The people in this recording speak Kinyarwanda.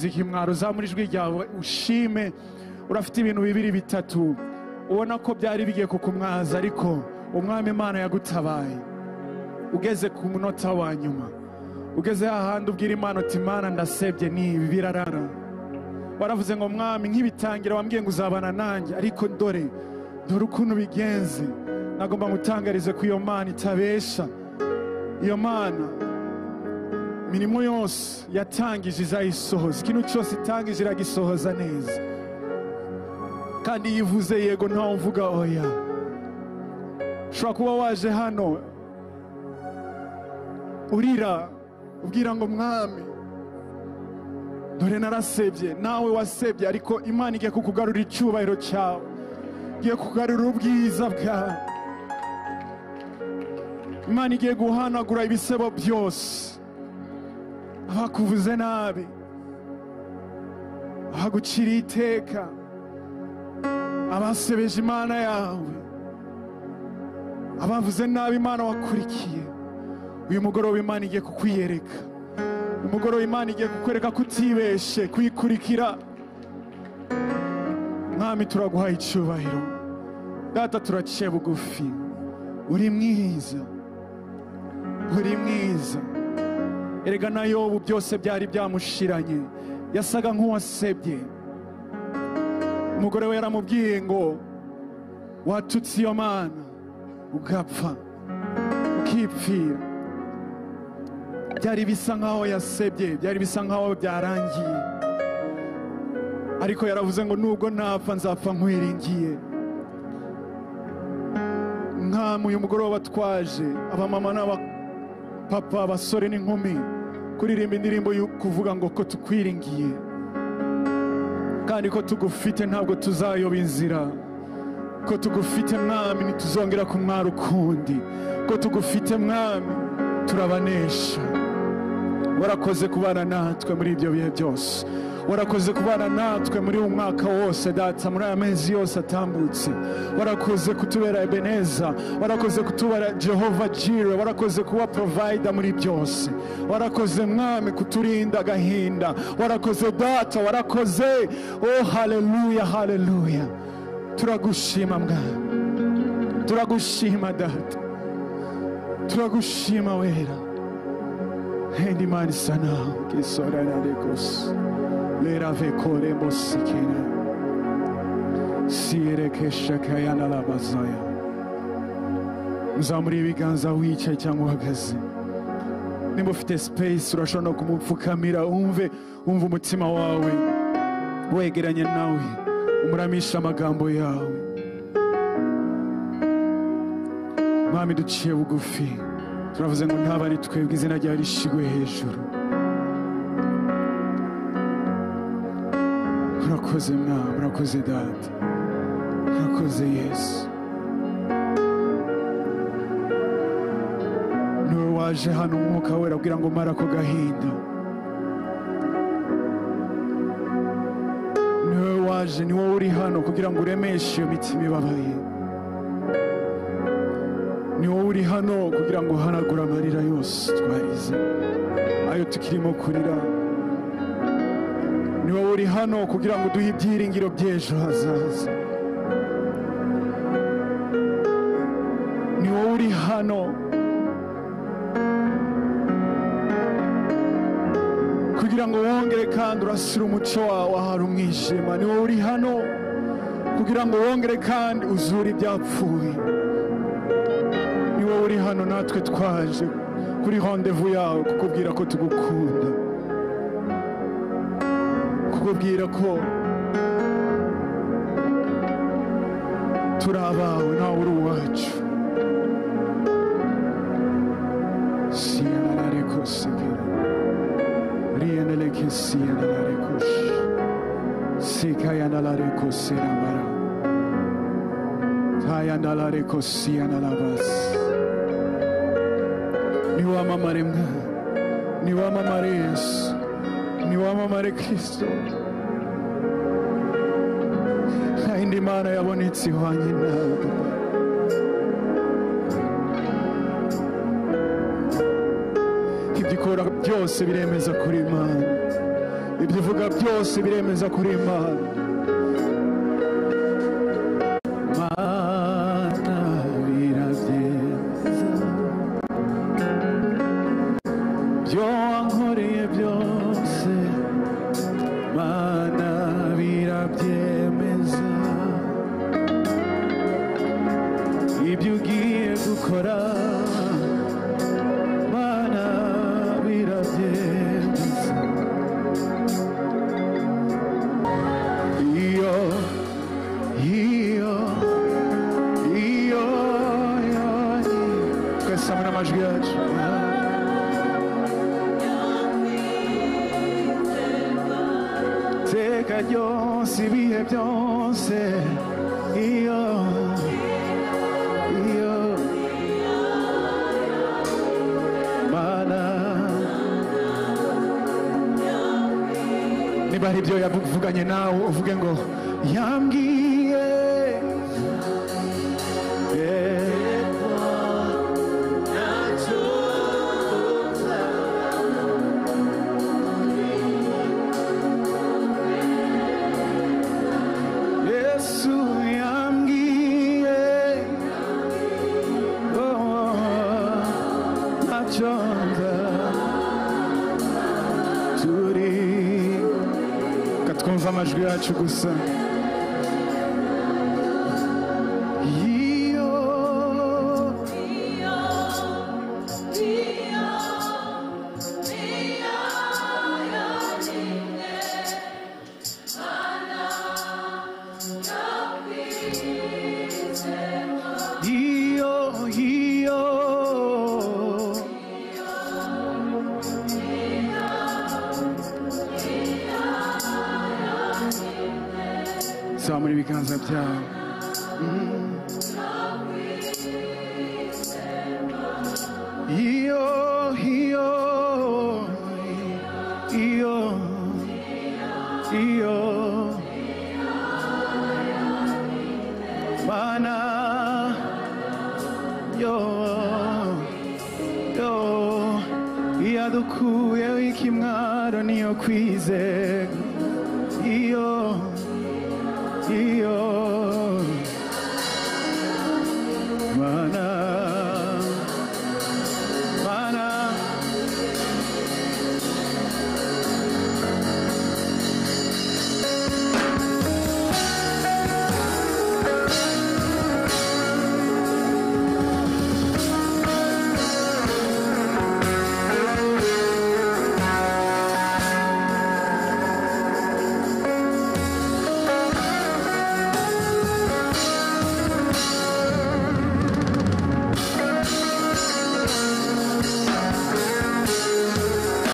himwaro zamura ijwi ryawe ushime urafite ibintu bibiri bitatu ubona ko byari bigiye kukumwaza ariko umwami imana yagutabaye ugeze ku munota wa nyuma ugeze hahandi ubwira imana uti imana ndasebye n'ibi birarara waravuze ngo mwami nk'ibitangira wambwiye ngo uzabana nanjye ariko dore dore ukuntu bigenze nagomba ngutangarize ko iyo mana itabesha iyo mana imirimo yose yatangije izayisohoza ikintu cyose itangije iragisohoza neza kandi iyo ivuze yego ntawe uvuga oya ushobora kuba waje hano urira ubwira ngo mwami dore narasebye nawe wasebye ariko imana igiye kukugarura icyubahiro cyawe igiye kugarura ubwiza bwawe imana igiye guhanagura ibisebo byose abakuvuze nabi abaguciriye iteka abasebeje imana yawe abavuze nabi imana wakurikiye uyu mugoroba imana igiye kukwiyereka uyu mugoroba imana igiye kukwereka kutibeshe kuyikurikira mwami turaguhaye icyubahiro data turaciye bugufi uri mwiza uri mwiza erega na yobu byose byari byamushiranye yasaga nk'uwasebye umugore we yaramubwiye ngo watutse iyo mana ugapfa ukipfira byari bisa nk'aho yasebye byari bisa nk'aho byarangiye ariko yaravuze ngo nubwo ntapfa nzapfa nkwiringiye nk'amu uyu mugoroba twaje abamama n'abakobwa papa abasore n'inkumi kuririmba indirimbo yo kuvuga ngo ko tukwiringiye kandi ko tugufite ntabwo tuzayoba inzira ko tugufite mwami ntituzongera kumwara ukundi ko tugufite mwami turabanesha warakoze kubana natwe muri ibyo bihe byose warakoze kubana natwe muri uyu mwaka wose data muri aya mezi yose atambutse warakoze kutubera ebeneza warakoze kutubera jehova jire warakoze kuba porovayida muri byose warakoze mwami kuturinda agahinda warakoze data warakoze o haleluya haleluya turagushima mwami turagushima data turagushima wera hendi mani sanawe kisoranarikose lera vekore musikera siyerekesha kayana labazaya muzamura ibiganza wicaye cyangwa uhagaze nimba ufite space urashobora no kumupfukamira umve umva umutima wawe wegeranye nawe umuramisha amagambo yawe mwami duciye bugufi turavuze ngo ntaba ari twebwe izina ryawe rishigwe hejuru murakoze mwana murakoze data murakoze yesu niwe waje hano umwuka wera abwira ngo mara ako gahinda niwe waje ni wowe uri hano kugira ngo uremeshe iyo mitima ibabaye ni wowe uri hano kugira ngo uhanagure amarira yose twarize ayo tukirimo kurira ni wowe uri hano kugira ngo uduhe ibyiringiro by'ejo hazaza ni wowe uri hano kugira ngo wongere kandi urasire umuco wawe ahari umwijima ni wowe uri hano kugira ngo wongere kandi uzure ibyapfuye ni wowe uri hano natwe twaje kuri hondevu yawe kukubwira ko tugukunda kukubwira ko turi abawe nawe uri uwacu siyana ariko sigera riyana reke siyana ariko sikayana ariko serabara tayana ariko siyana rabasi niwamamare mwa niwamamare yesu niwamamare kirisito nta yindi mana yabonetse ihwanye nawe ibyo ikora byose biremeza kuri imana ibyo uvuga byose biremeza kuri imana Mana birabyeza byo wankoreye byose mana birabyemeza ibyo ugiye gukora mana birabyemeza iyo iyo iyo yari twese hamwe n'amajwi yacu teka ryose ibihe byose iyo iyo mana niba hari ibyo yavuganye nawe uvuge ngo yambwiye Eh, Yesu yambwiye oh, ntacyo nza turi reka twumve amajwi yacu gusa iyo iyo iyo zamura ibiganza byawe iyo iyo iyo iyo mana yo yo yadukuyeho ikimwaro niyo kwizera iyo